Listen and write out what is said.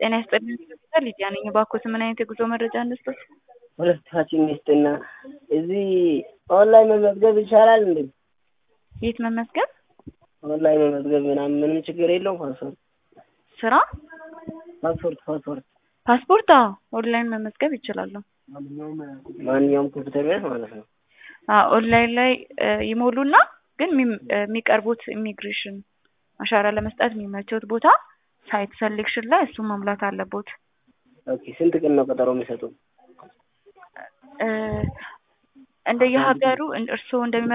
ጤና ይስጥልኝ ሆስፒታል ሊዲያ ነኝ። እባክዎት ምን አይነት የጉዞ መረጃ እንስጦት? ሁለታችን ሚስትና እዚህ ኦንላይን መመዝገብ ይቻላል እንዴ? የት መመዝገብ? ኦንላይን መመዝገብ ምናምን ምንም ችግር የለውም። ፓስፖርት ስራ? ፓስፖርት ፓስፖርት ፓስፖርት? አዎ ኦንላይን መመዝገብ ይችላሉ። ማንኛውም ኮምፒውተር ቤት ማለት ነው። አዎ ኦንላይን ላይ እ ይሞሉና ግን የሚም- እ የሚቀርቡት ኢሚግሬሽን አሻራ ለመስጠት የሚመቸውት ቦታ ሳይት ሰሌክሽን ላይ እሱ መሙላት አለቦት። ኦኬ ስንት ቀን ነው ቀጠሮ የሚሰጡ? እ እንደየሀገሩ እርስዎ እንደሚመ